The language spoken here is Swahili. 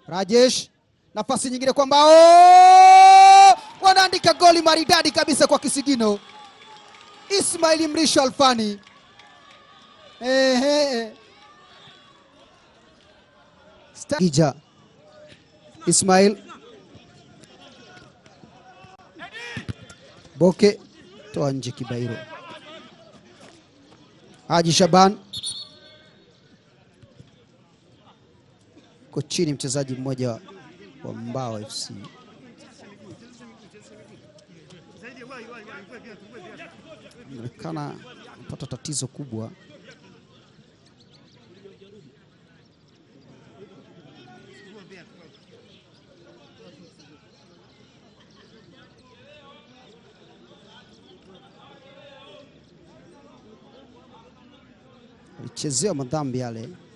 Rajesh, nafasi nyingine kwa mbao, wanaandika goli maridadi kabisa kwa kisigino. Ismail Mrisho Alfani. Ehe. Sta- Ija Ismail Boke toa nje Kibairo. Haji Shaban ko chini, mchezaji mmoja wa- wa Mbao FC inaonekana anapata tatizo kubwa. alichezewa madhambi yale.